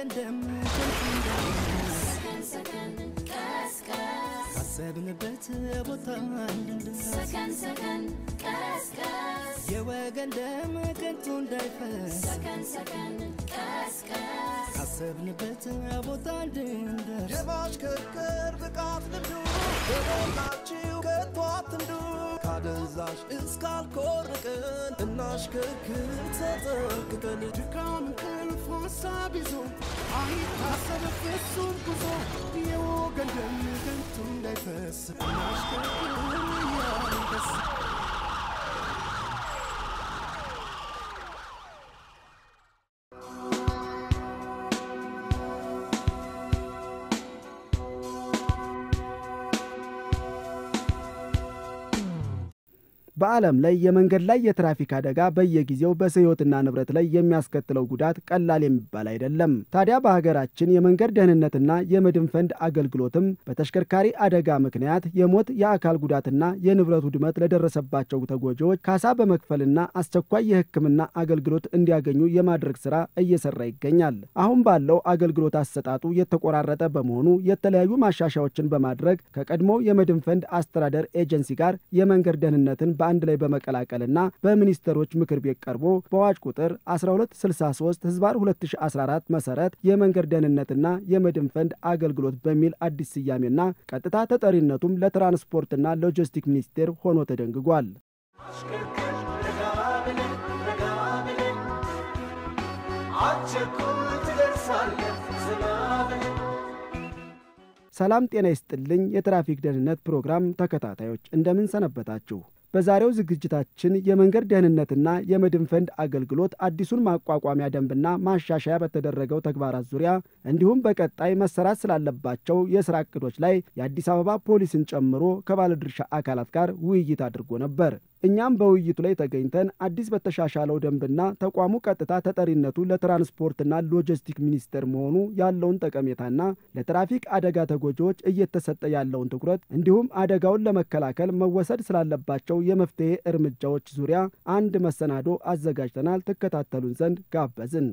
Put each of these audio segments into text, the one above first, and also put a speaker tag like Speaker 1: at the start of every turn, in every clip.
Speaker 1: የወገን ደም ካሰብንበት ቦታ እንድንደርስ የወገን ደም ከንቱ እንዳይፈስ ካሰብንበት ቦታ እንድንደርስ
Speaker 2: የማሽከርከር ብቃት ልምዱ በሞላችሁ ከቶ አትንዱ ካደንዛዥ እስካልኮርቅን እናሽከርክር ተጠንቅቀን
Speaker 1: ድካም እንቅልፍ ሀሳብ ይዞ አይታሰብ ፍጹም ጉዞ የወገን ደም ከንቱ እንዳይፈስ እናሽከርክር እያልን ደስ
Speaker 3: በዓለም ላይ የመንገድ ላይ የትራፊክ አደጋ በየጊዜው በሰው ሕይወትና ንብረት ላይ የሚያስከትለው ጉዳት ቀላል የሚባል አይደለም። ታዲያ በሀገራችን የመንገድ ደህንነትና የመድን ፈንድ አገልግሎትም በተሽከርካሪ አደጋ ምክንያት የሞት የአካል ጉዳትና የንብረት ውድመት ለደረሰባቸው ተጎጂዎች ካሳ በመክፈልና አስቸኳይ የሕክምና አገልግሎት እንዲያገኙ የማድረግ ስራ እየሰራ ይገኛል። አሁን ባለው አገልግሎት አሰጣጡ የተቆራረጠ በመሆኑ የተለያዩ ማሻሻያዎችን በማድረግ ከቀድሞው የመድን ፈንድ አስተዳደር ኤጀንሲ ጋር የመንገድ ደህንነትን በአንድ ላይ በመቀላቀልና በሚኒስትሮች ምክር ቤት ቀርቦ በአዋጅ ቁጥር 1263 ህዝባር 2014 መሰረት የመንገድ ደህንነትና የመድን ፈንድ አገልግሎት በሚል አዲስ ስያሜና ቀጥታ ተጠሪነቱም ለትራንስፖርትና ሎጂስቲክ ሚኒስቴር ሆኖ ተደንግጓል። ሰላም ጤና ይስጥልኝ። የትራፊክ ደህንነት ፕሮግራም ተከታታዮች እንደምን ሰነበታችሁ? በዛሬው ዝግጅታችን የመንገድ ደህንነትና የመድን ፈንድ አገልግሎት አዲሱን ማቋቋሚያ ደንብና ማሻሻያ በተደረገው ተግባራት ዙሪያ እንዲሁም በቀጣይ መሰራት ስላለባቸው የስራ እቅዶች ላይ የአዲስ አበባ ፖሊስን ጨምሮ ከባለድርሻ አካላት ጋር ውይይት አድርጎ ነበር። እኛም በውይይቱ ላይ ተገኝተን አዲስ በተሻሻለው ደንብና ተቋሙ ቀጥታ ተጠሪነቱ ለትራንስፖርትና ሎጂስቲክ ሚኒስቴር መሆኑ ያለውን ጠቀሜታና ለትራፊክ አደጋ ተጎጂዎች እየተሰጠ ያለውን ትኩረት እንዲሁም አደጋውን ለመከላከል መወሰድ ስላለባቸው የመፍትሄ እርምጃዎች ዙሪያ አንድ መሰናዶ አዘጋጅተናል። ትከታተሉን ዘንድ ጋበዝን።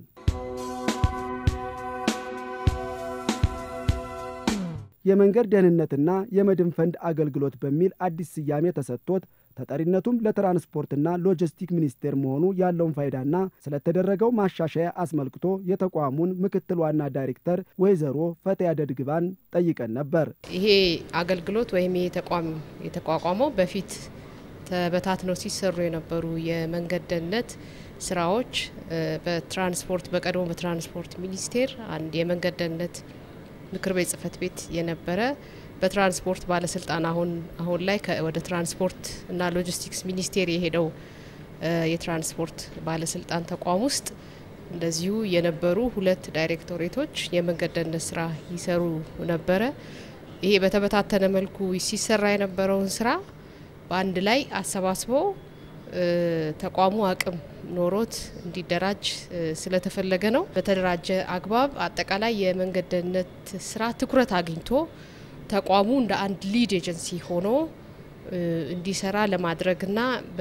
Speaker 3: የመንገድ ደህንነትና የመድን ፈንድ አገልግሎት በሚል አዲስ ስያሜ ተሰጥቶት ተጠሪነቱም ለትራንስፖርትና ሎጂስቲክ ሚኒስቴር መሆኑ ያለውን ፋይዳና ስለተደረገው ማሻሻያ አስመልክቶ የተቋሙን ምክትል ዋና ዳይሬክተር ወይዘሮ ፈትያ ደድግባን ጠይቀን ነበር።
Speaker 4: ይሄ አገልግሎት ወይም ይሄ ተቋም የተቋቋመው በፊት ተበታትነው ሲሰሩ የነበሩ የመንገድ ደህንነት ስራዎች በትራንስፖርት በቀድሞ በትራንስፖርት ሚኒስቴር አንድ የመንገድ ደህንነት ምክር ቤት ጽህፈት ቤት የነበረ በትራንስፖርት ባለስልጣን አሁን አሁን ላይ ወደ ትራንስፖርት እና ሎጂስቲክስ ሚኒስቴር የሄደው የትራንስፖርት ባለስልጣን ተቋም ውስጥ እንደዚሁ የነበሩ ሁለት ዳይሬክቶሬቶች የመንገድ ደህንነት ስራ ይሰሩ ነበረ። ይሄ በተበታተነ መልኩ ሲሰራ የነበረውን ስራ በአንድ ላይ አሰባስቦ ተቋሙ አቅም ኖሮት እንዲደራጅ ስለተፈለገ ነው። በተደራጀ አግባብ አጠቃላይ የመንገድ ደህንነት ስራ ትኩረት አግኝቶ ተቋሙ እንደ አንድ ሊድ ኤጀንሲ ሆኖ እንዲሰራ ለማድረግና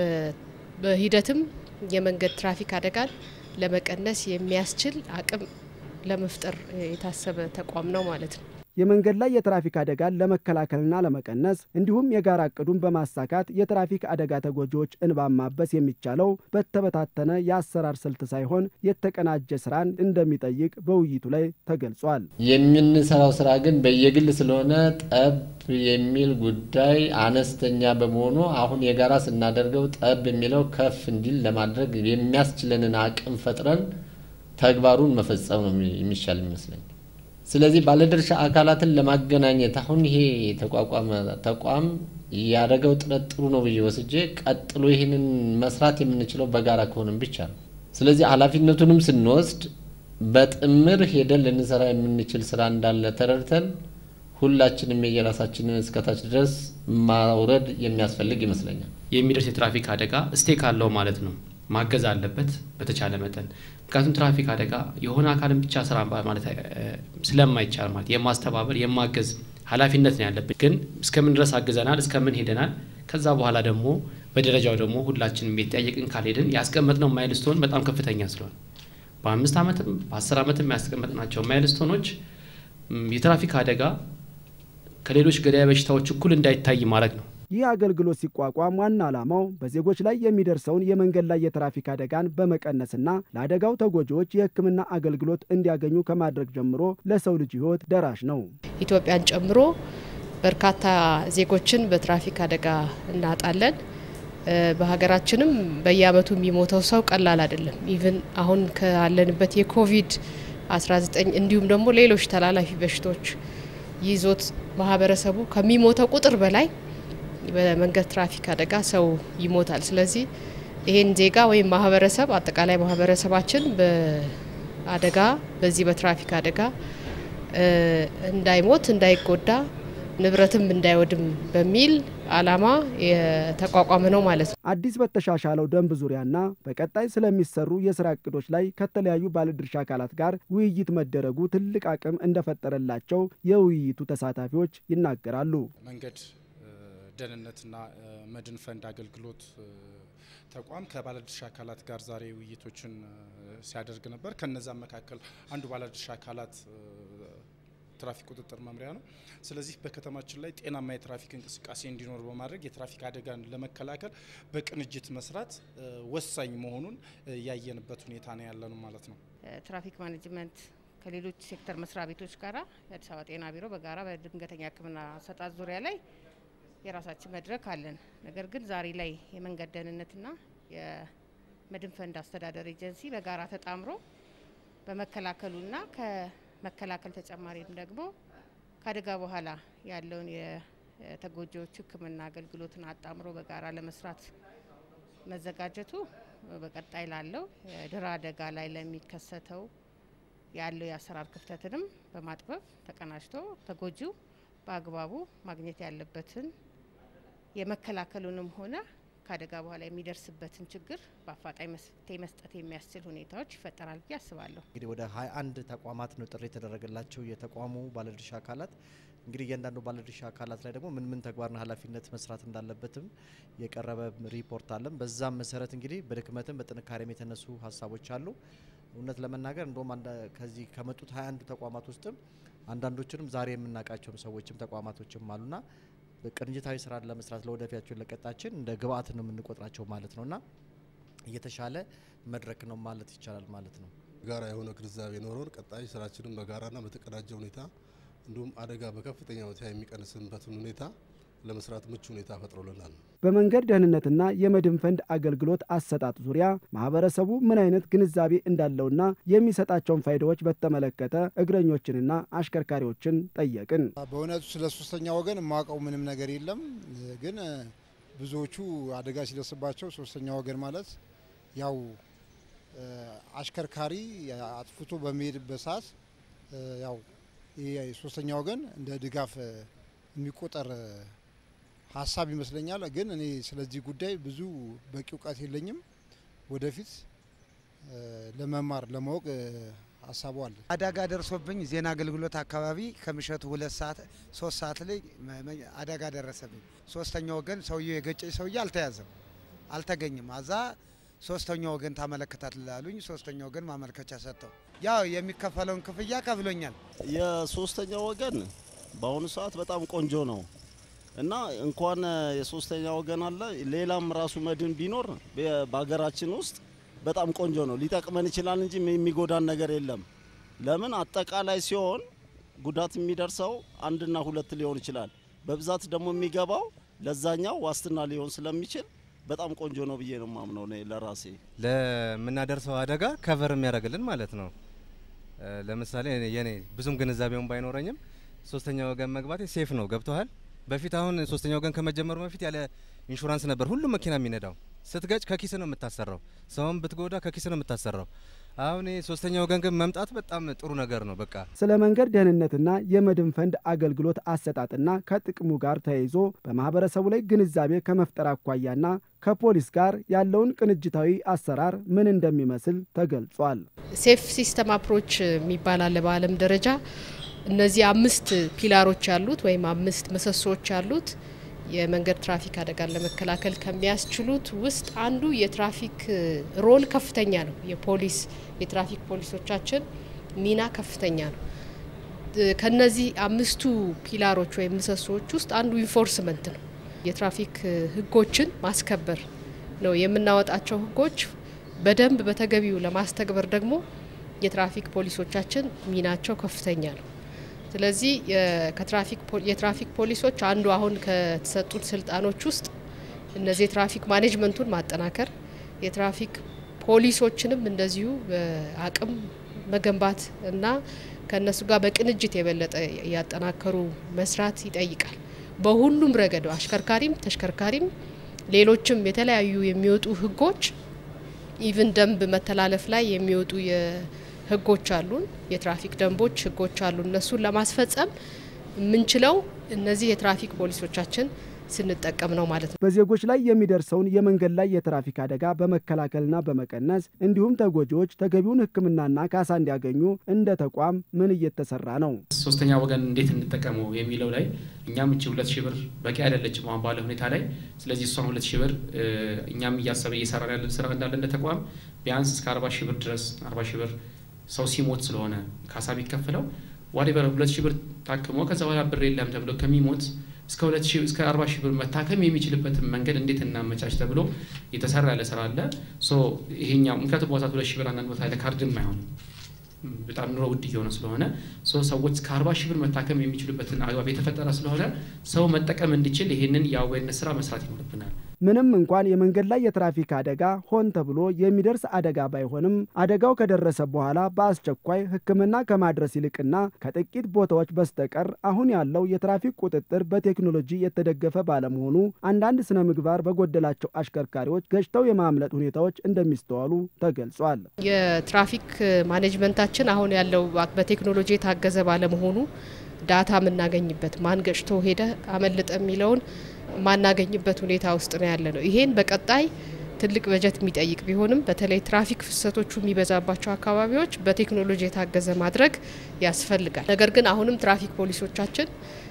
Speaker 4: በሂደትም የመንገድ ትራፊክ አደጋን ለመቀነስ የሚያስችል አቅም ለመፍጠር የታሰበ ተቋም ነው ማለት ነው።
Speaker 3: የመንገድ ላይ የትራፊክ አደጋን ለመከላከልና ለመቀነስ እንዲሁም የጋራ እቅዱን በማሳካት የትራፊክ አደጋ ተጎጂዎች እንባን ማበስ የሚቻለው በተበታተነ የአሰራር ስልት ሳይሆን የተቀናጀ ስራን እንደሚጠይቅ በውይይቱ ላይ ተገልጿል።
Speaker 5: የምንሰራው ስራ ግን በየግል ስለሆነ ጠብ የሚል ጉዳይ አነስተኛ በመሆኑ አሁን የጋራ ስናደርገው ጠብ የሚለው ከፍ እንዲል ለማድረግ የሚያስችለንን አቅም ፈጥረን ተግባሩን መፈጸም ነው የሚሻል ይመስለኝ። ስለዚህ ባለድርሻ አካላትን ለማገናኘት አሁን ይሄ የተቋቋመ ተቋም ያደረገው ጥረት ጥሩ ነው ብዬ ወስጄ ቀጥሎ ይህንን መስራት የምንችለው በጋራ ከሆንም ብቻ ነው። ስለዚህ ኃላፊነቱንም ስንወስድ በጥምር ሄደን ልንሰራ የምንችል ስራ እንዳለ ተረድተን ሁላችንም የየራሳችንን እስከታች ድረስ ማውረድ የሚያስፈልግ ይመስለኛል።
Speaker 6: የሚደርስ የትራፊክ አደጋ ስቴክ አለው ማለት ነው። ማገዝ አለበት በተቻለ መጠን። ምክንያቱም ትራፊክ አደጋ የሆነ አካልን ብቻ ስራ ማለት ስለማይቻል ማለት የማስተባበር የማገዝ ኃላፊነት ነው ያለብን። ግን እስከምን ድረስ አግዘናል፣ እስከምን ሄደናል። ከዛ በኋላ ደግሞ በደረጃው ደግሞ ሁላችንም የተጠያየቅን ካልሄድን ያስቀመጥነው ማይልስቶን በጣም ከፍተኛ ስለሆነ በአምስት ዓመትም በአስር ዓመትም ያስቀመጥናቸው ማይልስቶኖች የትራፊክ አደጋ ከሌሎች ገዳይ በሽታዎች እኩል እንዳይታይ ማድረግ ነው።
Speaker 3: ይህ አገልግሎት ሲቋቋም ዋና ዓላማው በዜጎች ላይ የሚደርሰውን የመንገድ ላይ የትራፊክ አደጋን በመቀነስና ለአደጋው ተጎጂዎች የሕክምና አገልግሎት እንዲያገኙ ከማድረግ ጀምሮ ለሰው ልጅ ሕይወት ደራሽ ነው።
Speaker 4: ኢትዮጵያን ጨምሮ በርካታ ዜጎችን በትራፊክ አደጋ እናጣለን። በሀገራችንም በየአመቱ የሚሞተው ሰው ቀላል አይደለም። ኢቭን አሁን ካለንበት የኮቪድ 19 እንዲሁም ደግሞ ሌሎች ተላላፊ በሽታዎች ይዞት ማህበረሰቡ ከሚሞተው ቁጥር በላይ በመንገድ ትራፊክ አደጋ ሰው ይሞታል። ስለዚህ ይሄን ዜጋ ወይም ማህበረሰብ አጠቃላይ ማህበረሰባችን በአደጋ በዚህ በትራፊክ አደጋ እንዳይሞት እንዳይጎዳ ንብረትም እንዳይወድም በሚል ዓላማ የተቋቋመ ነው ማለት ነው።
Speaker 3: አዲስ በተሻሻለው ደንብ ዙሪያና በቀጣይ ስለሚሰሩ የስራ እቅዶች ላይ ከተለያዩ ባለድርሻ አካላት ጋር ውይይት መደረጉ ትልቅ አቅም እንደፈጠረላቸው የውይይቱ ተሳታፊዎች ይናገራሉ።
Speaker 7: መንገድ ደህንነትና መድን ፈንድ አገልግሎት ተቋም ከባለድርሻ አካላት ጋር ዛሬ ውይይቶችን ሲያደርግ ነበር። ከነዛም መካከል አንዱ ባለድርሻ አካላት ትራፊክ ቁጥጥር መምሪያ ነው። ስለዚህ በከተማችን ላይ ጤናማ የትራፊክ እንቅስቃሴ እንዲኖር በማድረግ የትራፊክ አደጋን ለመከላከል በቅንጅት መስራት ወሳኝ መሆኑን ያየንበት ሁኔታ ነው ያለ ነው ማለት ነው።
Speaker 8: ትራፊክ ማኔጅመንት ከሌሎች ሴክተር መስሪያ ቤቶች ጋራ የአዲስ አበባ ጤና ቢሮ በጋራ በድንገተኛ ሕክምና አሰጣጥ ዙሪያ ላይ የራሳችን መድረክ አለን። ነገር ግን ዛሬ ላይ የመንገድ ደህንነትና የመድን ፈንድ አስተዳደር ኤጀንሲ በጋራ ተጣምሮ በመከላከሉና ከመከላከል ተጨማሪም ደግሞ ከአደጋ በኋላ ያለውን የተጎጂዎች ሕክምና አገልግሎትን አጣምሮ በጋራ ለመስራት መዘጋጀቱ በቀጣይ ላለው የድህረ አደጋ ላይ ለሚከሰተው ያለው የአሰራር ክፍተትንም በማጥበብ ተቀናጅቶ ተጎጂው በአግባቡ ማግኘት ያለበትን የመከላከሉንም ሆነ ከአደጋ በኋላ የሚደርስበትን ችግር በአፋጣኝ መፍትሄ መስጠት የሚያስችል ሁኔታዎች ይፈጠራል ብዬ አስባለሁ።
Speaker 9: እንግዲህ ወደ 21 ተቋማት ነው ጥሪ የተደረገላቸው የተቋሙ ባለድርሻ አካላት። እንግዲህ እያንዳንዱ ባለድርሻ አካላት ላይ ደግሞ ምን ምን ተግባርና ኃላፊነት መስራት እንዳለበትም የቀረበ ሪፖርት አለም። በዛም መሰረት እንግዲህ በድክመትም በጥንካሬም የተነሱ ሀሳቦች አሉ። እውነት ለመናገር እንደውም ከዚህ ከመጡት 21 ተቋማት ውስጥም አንዳንዶችንም ዛሬ የምናውቃቸውም ሰዎችም ተቋማቶችም አሉና ቅንጅታዊ ስራ ለመስራት ለወደፊያቸው ለቀጣችን እንደ ግብአት ነው የምንቆጥራቸው ማለት ነውና እየተሻለ መድረክ ነው ማለት ይቻላል ማለት ነው።
Speaker 10: ጋራ የሆነ ግንዛቤ ኖሮን ቀጣይ ስራችንን በጋራና በተቀናጀ ሁኔታ እንዲሁም አደጋ በከፍተኛ ሁኔታ የሚቀንስበትን ሁኔታ ለመስራት ምቹ ሁኔታ ፈጥሮልናል።
Speaker 3: በመንገድ ደህንነትና የመድን ፈንድ አገልግሎት አሰጣጥ ዙሪያ ማህበረሰቡ ምን አይነት ግንዛቤ እንዳለውና የሚሰጣቸውን ፋይዳዎች በተመለከተ እግረኞችንና አሽከርካሪዎችን ጠየቅን።
Speaker 11: በእውነቱ ስለ ሶስተኛ ወገን የማውቀው ምንም ነገር የለም። ግን ብዙዎቹ አደጋ ሲደርስባቸው ሶስተኛ ወገን ማለት ያው አሽከርካሪ አጥፍቶ በሚሄድበት ሰዓት ያው ሶስተኛ ወገን እንደ ድጋፍ የሚቆጠር ሀሳብ ይመስለኛል። ግን እኔ ስለዚህ ጉዳይ ብዙ በቂ እውቀት የለኝም። ወደፊት ለመማር ለማወቅ ሀሳቡ አለ።
Speaker 12: አደጋ ደርሶብኝ ዜና አገልግሎት አካባቢ ከምሸቱ ሁለት ሰዓት ሶስት ሰዓት ላይ አደጋ ደረሰብኝ። ሶስተኛ ወገን ሰውየው የገጨኝ ሰውዬ አልተያዘም፣ አልተገኘም። አዛ ሶስተኛ ወገን ታመለከታት ላሉኝ ሶስተኛ ወገን ማመልከቻ ሰጥተው ያው የሚከፈለውን ክፍያ ከፍሎኛል።
Speaker 13: የሶስተኛ ወገን በአሁኑ ሰዓት በጣም ቆንጆ ነው እና እንኳን የሶስተኛ ወገን አለ ሌላም ራሱ መድን ቢኖር በሀገራችን ውስጥ በጣም ቆንጆ ነው። ሊጠቅመን ይችላል እንጂ የሚጎዳን ነገር የለም። ለምን አጠቃላይ ሲሆን ጉዳት የሚደርሰው አንድና ሁለት ሊሆን ይችላል። በብዛት ደግሞ የሚገባው ለዛኛው ዋስትና ሊሆን ስለሚችል በጣም ቆንጆ ነው ብዬ ነው ማምነው እኔ ለራሴ
Speaker 14: ለምናደርሰው አደጋ ከቨር የሚያደርግልን ማለት ነው። ለምሳሌ የኔ ብዙም ግንዛቤውን ባይኖረኝም ሶስተኛ ወገን መግባቴ ሴፍ ነው። ገብተዋል። በፊት አሁን ሶስተኛ ወገን ከመጀመሩ በፊት ያለ ኢንሹራንስ ነበር ሁሉም መኪና የሚነዳው። ስትገጭ ከኪስ ነው የምታሰራው፣ ሰውን ብትጎዳ ከኪስ ነው የምታሰራው። አሁን ሶስተኛ ወገን ግን መምጣት በጣም ጥሩ ነገር ነው። በቃ
Speaker 3: ስለ መንገድ ደህንነትና የመድን ፈንድ አገልግሎት አሰጣጥና ከጥቅሙ ጋር ተያይዞ በማህበረሰቡ ላይ ግንዛቤ ከመፍጠር አኳያና ከፖሊስ ጋር ያለውን ቅንጅታዊ አሰራር ምን እንደሚመስል ተገልጿል።
Speaker 4: ሴፍ ሲስተም አፕሮች የሚባል አለ በዓለም ደረጃ። እነዚህ አምስት ፒላሮች ያሉት ወይም አምስት ምሰሶዎች ያሉት የመንገድ ትራፊክ አደጋን ለመከላከል ከሚያስችሉት ውስጥ አንዱ የትራፊክ ሮል ከፍተኛ ነው። የፖሊስ የትራፊክ ፖሊሶቻችን ሚና ከፍተኛ ነው። ከነዚህ አምስቱ ፒላሮች ወይም ምሰሶዎች ውስጥ አንዱ ኢንፎርስመንት ነው። የትራፊክ ህጎችን ማስከበር ነው። የምናወጣቸው ህጎች በደንብ በተገቢው ለማስተግበር ደግሞ የትራፊክ ፖሊሶቻችን ሚናቸው ከፍተኛ ነው። ስለዚህ የትራፊክ ፖሊሶች አንዱ አሁን ከተሰጡት ስልጣኖች ውስጥ እነዚህ የትራፊክ ማኔጅመንቱን ማጠናከር፣ የትራፊክ ፖሊሶችንም እንደዚሁ አቅም መገንባት እና ከእነሱ ጋር በቅንጅት የበለጠ ያጠናከሩ መስራት ይጠይቃል። በሁሉም ረገድ አሽከርካሪም፣ ተሽከርካሪም፣ ሌሎችም የተለያዩ የሚወጡ ህጎች ኢቭን ደንብ መተላለፍ ላይ የሚወጡ ህጎች አሉን፣ የትራፊክ ደንቦች ህጎች አሉ። እነሱን ለማስፈጸም የምንችለው እነዚህ የትራፊክ ፖሊሶቻችን ስንጠቀም ነው ማለት ነው።
Speaker 3: በዜጎች ላይ የሚደርሰውን የመንገድ ላይ የትራፊክ አደጋ በመከላከልና በመቀነስ እንዲሁም ተጎጂዎች ተገቢውን ሕክምናና ካሳ እንዲያገኙ እንደ ተቋም ምን እየተሰራ ነው?
Speaker 6: ሶስተኛ ወገን እንዴት እንጠቀመው የሚለው ላይ እኛም እቺ ሁለት ሺህ ብር በቂ አይደለችም አሁን ባለ ሁኔታ ላይ። ስለዚህ እሷን ሁለት ሺህ ብር እኛም እያሰበ እየሰራን ያለን ስራ እንዳለ እንደ ተቋም ቢያንስ እስከ አርባ ሺህ ብር ድረስ አርባ ሺህ ብር ሰው ሲሞት ስለሆነ ካሳ ቢከፍለው ዋዴቨር ሁለት ሺህ ብር ታክሞ ከዛ በኋላ ብር የለም ተብሎ ከሚሞት እስከ ሁለት ሺህ እስከ አርባ ሺህ ብር መታከም የሚችልበትን መንገድ እንዴት እናመቻች ተብሎ የተሰራ ያለ ስራ አለ። ሶ ይሄኛው ምክንያቱም ቦታ ሁለት ሺህ ብር አንዳንድ ቦታ ላይ ካርድም አይሆንም በጣም ኑሮ ውድ እየሆነ ስለሆነ ሰዎች እስከ አርባ ሺህ ብር መታከም የሚችሉበትን አግባብ የተፈጠረ ስለሆነ ሰው መጠቀም እንዲችል ይሄንን የአዌርነስ ስራ መስራት ይኖርብናል።
Speaker 3: ምንም እንኳን የመንገድ ላይ የትራፊክ አደጋ ሆን ተብሎ የሚደርስ አደጋ ባይሆንም አደጋው ከደረሰ በኋላ በአስቸኳይ ሕክምና ከማድረስ ይልቅና ከጥቂት ቦታዎች በስተቀር አሁን ያለው የትራፊክ ቁጥጥር በቴክኖሎጂ የተደገፈ ባለመሆኑ አንዳንድ ስነ ምግባር በጎደላቸው አሽከርካሪዎች ገጭተው የማምለጥ ሁኔታዎች እንደሚስተዋሉ ተገልጿል።
Speaker 4: የትራፊክ ማኔጅመንታችን አሁን ያለው በቴክኖሎጂ የታገዘ ባለመሆኑ ዳታ የምናገኝበት ማን ገጭቶ ሄደ አመለጠ የሚለውን ማናገኝበት ሁኔታ ውስጥ ነው ያለ ነው። ይሄን በቀጣይ ትልቅ በጀት የሚጠይቅ ቢሆንም በተለይ ትራፊክ ፍሰቶቹ የሚበዛባቸው አካባቢዎች በቴክኖሎጂ የታገዘ ማድረግ ያስፈልጋል። ነገር ግን አሁንም ትራፊክ ፖሊሶቻችን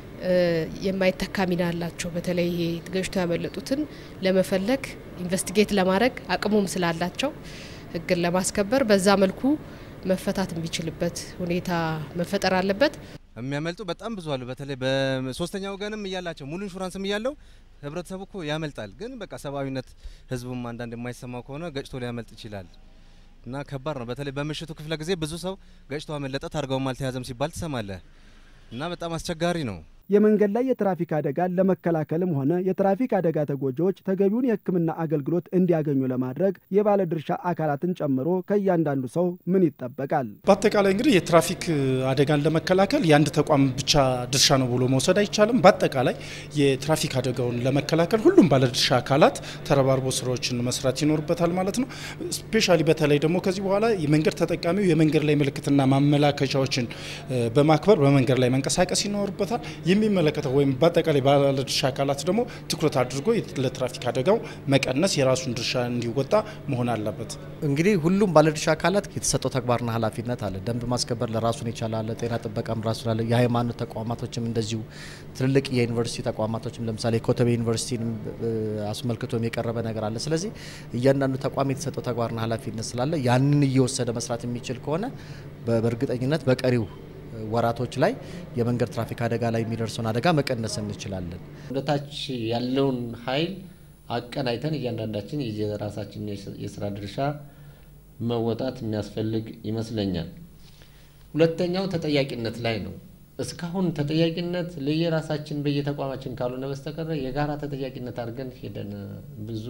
Speaker 4: የማይተካ ሚና አላቸው። በተለይ ይሄ ገጭቶ ያመለጡትን ለመፈለግ ኢንቨስቲጌት ለማድረግ አቅሙም ስላላቸው ሕግን ለማስከበር በዛ መልኩ መፈታት የሚችልበት ሁኔታ መፈጠር አለበት።
Speaker 14: የሚያመልጡ በጣም ብዙ አሉ። በተለይ በሶስተኛ ወገንም እያላቸው ሙሉ ኢንሹራንስም እያለው ህብረተሰቡ እኮ ያመልጣል። ግን በቃ ሰብአዊነት ህዝቡም አንዳንድ የማይሰማው ከሆነ ገጭቶ ሊያመልጥ ይችላል እና ከባድ ነው። በተለይ በምሽቱ ክፍለ ጊዜ ብዙ ሰው ገጭቶ አመለጠ፣ ታርጋውም አልተያዘም ሲባል ትሰማለህ እና በጣም አስቸጋሪ ነው።
Speaker 3: የመንገድ ላይ የትራፊክ አደጋን ለመከላከልም ሆነ የትራፊክ አደጋ ተጎጂዎች ተገቢውን የሕክምና አገልግሎት እንዲያገኙ ለማድረግ የባለድርሻ አካላትን ጨምሮ ከእያንዳንዱ ሰው ምን ይጠበቃል?
Speaker 7: በአጠቃላይ እንግዲህ የትራፊክ አደጋን ለመከላከል የአንድ ተቋም ብቻ ድርሻ ነው ብሎ መውሰድ አይቻልም። በአጠቃላይ የትራፊክ አደጋውን ለመከላከል ሁሉም ባለድርሻ አካላት ተረባርቦ ስራዎችን መስራት ይኖርበታል ማለት ነው። ስፔሻሊ በተለይ ደግሞ ከዚህ በኋላ የመንገድ ተጠቃሚው የመንገድ ላይ ምልክትና ማመላከቻዎችን በማክበር በመንገድ ላይ መንቀሳቀስ ይኖርበታል። የሚመለከተው ወይም በአጠቃላይ ባለድርሻ አካላት ደግሞ ትኩረት አድርጎ ለትራፊክ አደጋው መቀነስ የራሱን ድርሻ እንዲወጣ መሆን አለበት።
Speaker 9: እንግዲህ ሁሉም ባለድርሻ አካላት የተሰጠው ተግባርና ኃላፊነት አለ። ደንብ ማስከበር ለራሱን የቻለ አለ። ጤና ጥበቃም ራሱን አለ። የሃይማኖት ተቋማቶችም እንደዚሁ ትልልቅ የዩኒቨርሲቲ ተቋማቶችም ለምሳሌ ኮተቤ ዩኒቨርሲቲን አስመልክቶም የቀረበ ነገር አለ። ስለዚህ እያንዳንዱ ተቋም የተሰጠው ተግባርና ኃላፊነት ስላለ ያንን እየወሰደ መስራት የሚችል ከሆነ በእርግጠኝነት በቀሪው ወራቶች ላይ የመንገድ ትራፊክ አደጋ ላይ የሚደርሰውን አደጋ መቀነስ እንችላለን።
Speaker 5: ወደታች ያለውን ኃይል አቀናይተን እያንዳንዳችን የራሳችን የስራ ድርሻ መወጣት የሚያስፈልግ ይመስለኛል። ሁለተኛው ተጠያቂነት ላይ ነው። እስካሁን ተጠያቂነት ለየራሳችን በየተቋማችን ካልሆነ በስተቀረ የጋራ ተጠያቂነት አድርገን ሄደን ብዙ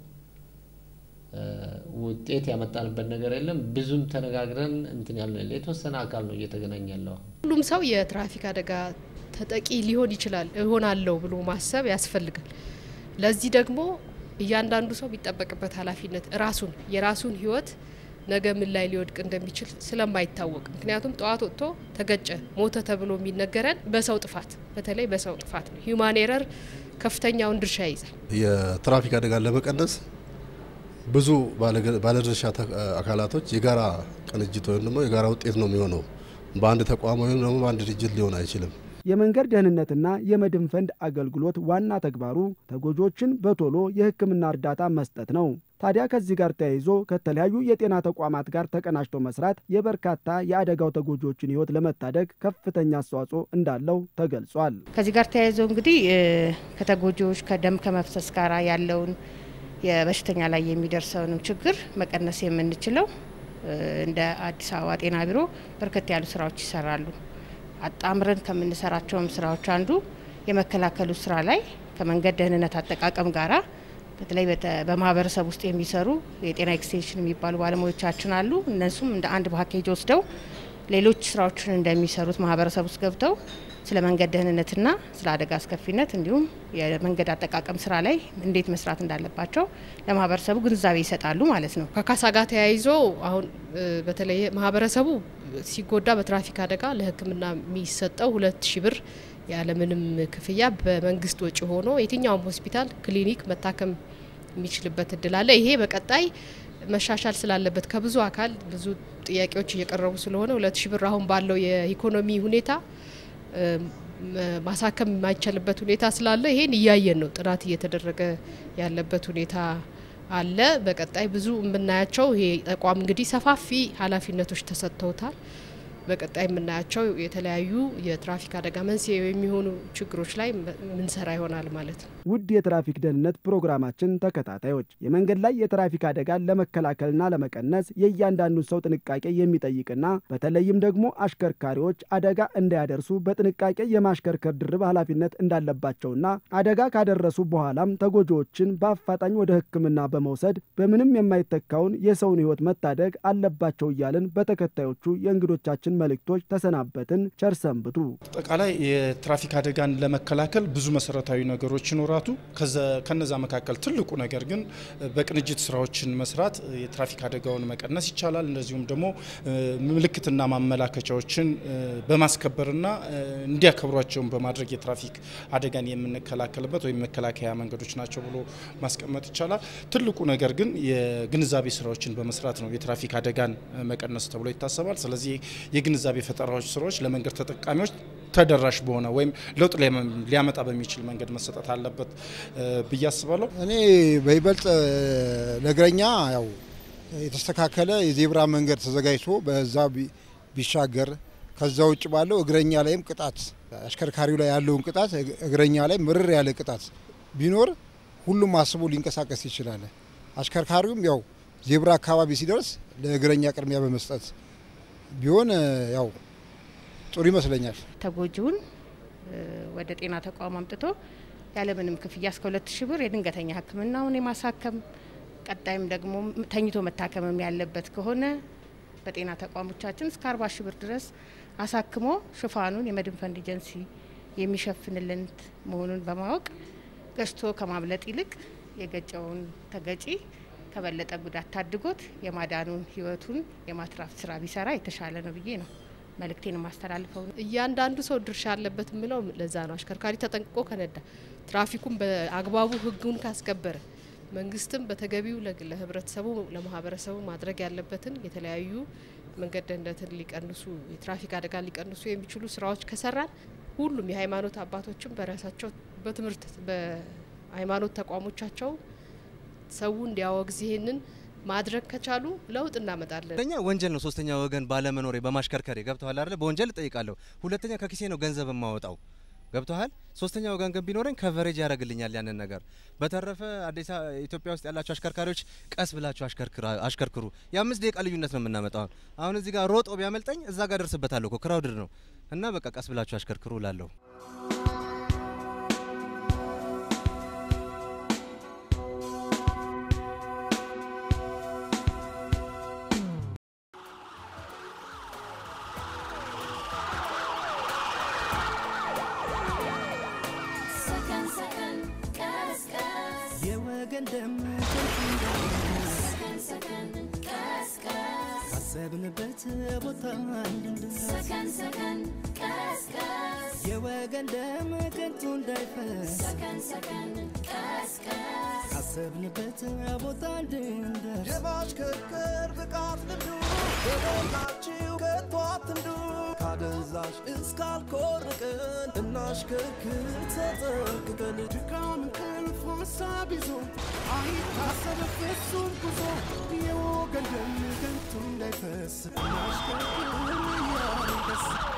Speaker 5: ውጤት ያመጣንበት ነገር የለም። ብዙም ተነጋግረን እንትን ያለ የተወሰነ አካል ነው እየተገናኘ ያለው።
Speaker 4: ሁሉም ሰው የትራፊክ አደጋ ተጠቂ ሊሆን ይችላል እሆናለሁ ብሎ ማሰብ ያስፈልጋል። ለዚህ ደግሞ እያንዳንዱ ሰው የሚጠበቅበት ኃላፊነት ራሱን የራሱን ህይወት ነገ ምን ላይ ሊወድቅ እንደሚችል ስለማይታወቅ ምክንያቱም ጠዋት ወጥቶ ተገጨ፣ ሞተ ተብሎ የሚነገረን በሰው ጥፋት በተለይ በሰው ጥፋት ነው። ሂውማን ኤረር ከፍተኛውን ድርሻ ይይዛል።
Speaker 10: የትራፊክ አደጋን ለመቀነስ ብዙ ባለድርሻ አካላቶች የጋራ ቅንጅት ወይም ደግሞ የጋራ ውጤት ነው የሚሆነው። በአንድ ተቋም ወይም ደግሞ በአንድ ድርጅት ሊሆን አይችልም።
Speaker 3: የመንገድ ደህንነትና የመድን ፈንድ አገልግሎት ዋና ተግባሩ ተጎጂዎችን በቶሎ የሕክምና እርዳታ መስጠት ነው። ታዲያ ከዚህ ጋር ተያይዞ ከተለያዩ የጤና ተቋማት ጋር ተቀናጅቶ መስራት የበርካታ የአደጋው ተጎጂዎችን ሕይወት ለመታደግ ከፍተኛ አስተዋጽኦ እንዳለው ተገልጿል።
Speaker 8: ከዚህ ጋር ተያይዞ እንግዲህ ከተጎጂዎች ከደም ከመፍሰስ ጋር ያለውን የበሽተኛ ላይ የሚደርሰውንም ችግር መቀነስ የምንችለው እንደ አዲስ አበባ ጤና ቢሮ በርከት ያሉ ስራዎች ይሰራሉ። አጣምረን ከምንሰራቸውም ስራዎች አንዱ የመከላከሉ ስራ ላይ ከመንገድ ደህንነት አጠቃቀም ጋራ በተለይ በማህበረሰብ ውስጥ የሚሰሩ የጤና ኤክስቴንሽን የሚባሉ ባለሙያዎቻችን አሉ። እነሱም እንደ አንድ ፓኬጅ ወስደው ሌሎች ስራዎችን እንደሚሰሩት ማህበረሰብ ውስጥ ገብተው ስለ መንገድ ደህንነትና ስለ አደጋ አስከፊነት እንዲሁም የመንገድ አጠቃቀም ስራ ላይ እንዴት መስራት እንዳለባቸው ለማህበረሰቡ ግንዛቤ ይሰጣሉ ማለት ነው።
Speaker 4: ከካሳ ጋር ተያይዞ አሁን በተለይ ማህበረሰቡ ሲጎዳ በትራፊክ አደጋ ለሕክምና የሚሰጠው ሁለት ሺ ብር ያለምንም ክፍያ በመንግስት ወጪ ሆኖ የትኛውም ሆስፒታል፣ ክሊኒክ መታከም የሚችልበት እድል አለ። ይሄ በቀጣይ መሻሻል ስላለበት ከብዙ አካል ብዙ ጥያቄዎች እየቀረቡ ስለሆነ ሁለት ሺ ብር አሁን ባለው የኢኮኖሚ ሁኔታ ማሳከም የማይቻልበት ሁኔታ ስላለ ይሄን እያየን ነው። ጥናት እየተደረገ ያለበት ሁኔታ አለ። በቀጣይ ብዙ የምናያቸው ይሄ ተቋም እንግዲህ ሰፋፊ ኃላፊነቶች ተሰጥተውታል። በቀጣይ የምናያቸው የተለያዩ የትራፊክ አደጋ መንስኤ የሚሆኑ ችግሮች ላይ ምንሰራ ይሆናል ማለት ነው።
Speaker 3: ውድ የትራፊክ ደህንነት ፕሮግራማችን ተከታታዮች የመንገድ ላይ የትራፊክ አደጋን ለመከላከልና ለመቀነስ የእያንዳንዱን ሰው ጥንቃቄ የሚጠይቅና በተለይም ደግሞ አሽከርካሪዎች አደጋ እንዳያደርሱ በጥንቃቄ የማሽከርከር ድርብ ኃላፊነት እንዳለባቸውና አደጋ ካደረሱ በኋላም ተጎጂዎችን በአፋጣኝ ወደ ሕክምና በመውሰድ በምንም የማይተካውን የሰውን ሕይወት መታደግ አለባቸው እያልን በተከታዮቹ የእንግዶቻችን መልእክቶች ተሰናበትን። ቸር ሰንብቱ።
Speaker 7: አጠቃላይ የትራፊክ አደጋን ለመከላከል ብዙ መሰረታዊ ነገሮች ይኖራቱ። ከነዛ መካከል ትልቁ ነገር ግን በቅንጅት ስራዎችን መስራት የትራፊክ አደጋውን መቀነስ ይቻላል። እንደዚሁም ደግሞ ምልክትና ማመላከቻዎችን በማስከበርና እንዲያከብሯቸውን በማድረግ የትራፊክ አደጋን የምንከላከልበት ወይም መከላከያ መንገዶች ናቸው ብሎ ማስቀመጥ ይቻላል። ትልቁ ነገር ግን የግንዛቤ ስራዎችን በመስራት ነው የትራፊክ አደጋን መቀነስ ተብሎ ይታሰባል። ስለዚህ የግንዛቤ ፈጠራዎች ስራዎች ለመንገድ ተጠቃሚዎች ተደራሽ በሆነ ወይም ለውጥ ሊያመጣ በሚችል መንገድ መሰጠት አለበት ብዬ አስባለሁ።
Speaker 11: እኔ በይበልጥ ለእግረኛ ያው የተስተካከለ የዜብራ መንገድ ተዘጋጅቶ በዛ ቢሻገር ከዛ ውጭ ባለው እግረኛ ላይም ቅጣት አሽከርካሪው ላይ ያለውን ቅጣት እግረኛ ላይ ምርር ያለ ቅጣት ቢኖር ሁሉም አስቦ ሊንቀሳቀስ ይችላል። አሽከርካሪውም ያው ዜብራ አካባቢ ሲደርስ ለእግረኛ ቅድሚያ በመስጠት ቢሆን ያው ጥሩ ይመስለኛል።
Speaker 8: ተጎጂውን ወደ ጤና ተቋም አምጥቶ ያለምንም ክፍያ እስከ ሁለት ሺህ ብር የድንገተኛ ሕክምናውን የማሳከም ቀጣይም ደግሞ ተኝቶ መታከምም ያለበት ከሆነ በጤና ተቋሞቻችን እስከ አርባ ሺህ ብር ድረስ አሳክሞ ሽፋኑን የመድን ፈንድ ኤጀንሲ የሚሸፍንልን መሆኑን በማወቅ ገጭቶ ከማምለጥ ይልቅ የገጨውን ተገጪ ከበለጠ ጉዳት ታድጎት የማዳኑን ህይወቱን የማትራፍ ስራ ቢሰራ የተሻለ ነው ብዬ ነው መልእክቴን ማስተላልፈው።
Speaker 4: እያንዳንዱ ሰው ድርሻ አለበት የምለው ለዛ ነው። አሽከርካሪ ተጠንቅቆ ከነዳ፣ ትራፊኩን በአግባቡ ህጉን ካስከበረ፣ መንግስትም በተገቢው ለህብረተሰቡ ለማህበረሰቡ ማድረግ ያለበትን የተለያዩ መንገድ ደህንነትን ሊቀንሱ የትራፊክ አደጋ ሊቀንሱ የሚችሉ ስራዎች ከሰራን ሁሉም የሃይማኖት አባቶችም በራሳቸው በትምህርት በሃይማኖት ተቋሞቻቸው ሰው እንዲያወግዝ ይሄንን ማድረግ ከቻሉ ለውጥ እናመጣለን።
Speaker 14: ሁለተኛ ወንጀል ነው። ሶስተኛ ወገን ባለመኖሬ በማሽከርከሬ ገብተዋል አይደለ? በወንጀል እጠይቃለሁ። ሁለተኛ ከኪሴ ነው ገንዘብ የማወጣው ገብተዋል። ሶስተኛ ወገን ግን ቢኖረኝ ከቨሬጅ ያደርግልኛል ያንን ነገር። በተረፈ አዲስ ኢትዮጵያ ውስጥ ያላችሁ አሽከርካሪዎች ቀስ ብላችሁ አሽከርክሩ። የአምስት ደቂቃ ልዩነት ነው የምናመጣው። አሁን እዚህ ጋር ሮጦ ቢያመልጠኝ እዛ ጋር ደርስበታለሁ እኮ ክራውድድ ነው እና በቃ ቀስ ብላችሁ አሽከርክሩ እላለሁ።
Speaker 1: የወገን ደም ካሰብንበት ቦታ እንድንደርስ የወገን ደም ከንቱ እንዳይፈስ ካሰብንበት ቦታ እንድንደርስ
Speaker 2: የማሽከርከር ብቃት ልምዱ የሞላችሁ ከቶ አትንዱ ካደንዛዥ እስካልኮርቅን እናሽከርክር ተጠንቅቀን
Speaker 15: ድካም እንቅልፍ ሀሳብ ይዞ አይታሰብ ፍጹም ጉዞ የወገን ደም ከንቱ እንዳይፈስ እናሽከርክር እያልን ደስ